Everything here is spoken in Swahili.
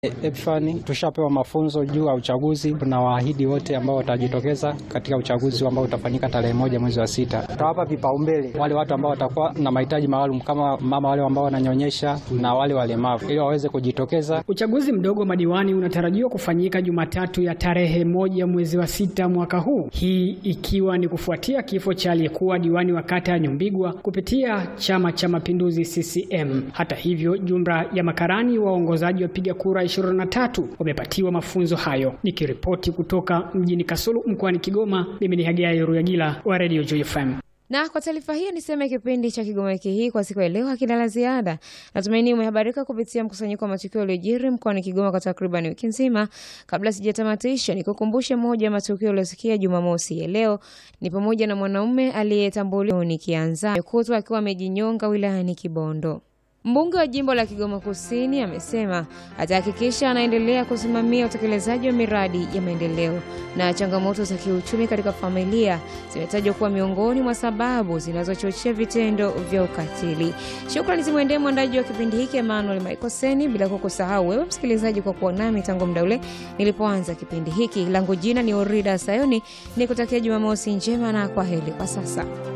Epfani tushapewa mafunzo juu ya uchaguzi. Tunawaahidi wote ambao watajitokeza katika uchaguzi ambao utafanyika tarehe moja mwezi wa sita, tutawapa vipaumbele wale watu ambao watakuwa na mahitaji maalum kama mama wale ambao wananyonyesha na wale walemavu, ili waweze kujitokeza. Uchaguzi mdogo wa madiwani unatarajiwa kufanyika Jumatatu ya tarehe moja mwezi wa sita mwaka huu, hii ikiwa ni kufuatia kifo cha aliyekuwa diwani wa kata ya Nyumbigwa kupitia Chama cha Mapinduzi CCM. Hata hivyo, jumla ya makarani waongozaji wapiga kura 23 wamepatiwa mafunzo hayo. Nikiripoti kutoka mjini Kasulu mkoani Kigoma, mimi ni Hagai Ruyagila wa Radio Joy FM. Na kwa taarifa hiyo niseme kipindi cha Kigoma wiki hii kwa siku ya leo hakina la ziada. Natumaini umehabarika kupitia mkusanyiko wa matukio yaliyojiri mkoani Kigoma kwa takriban wiki nzima. Kabla sijatamatisha, nikukumbushe moja ya matukio yaliyosikia Jumamosi ya leo ni pamoja na mwanaume aliyetambuliwa nikianza kutwa akiwa amejinyonga wilayani Kibondo. Mbunge wa jimbo la Kigoma Kusini amesema atahakikisha anaendelea kusimamia utekelezaji wa miradi ya maendeleo. Na changamoto za kiuchumi katika familia zimetajwa kuwa miongoni mwa sababu zinazochochea vitendo vya ukatili. Shukrani zimwendee mwandaji wa kipindi hiki Emmanuel Maikoseni, bila kukusahau wewe msikilizaji kwa kuwa nami tangu muda ule nilipoanza kipindi hiki. Langu jina ni Orida Sayoni, nikutakia Jumamosi njema na kwa heri kwa sasa.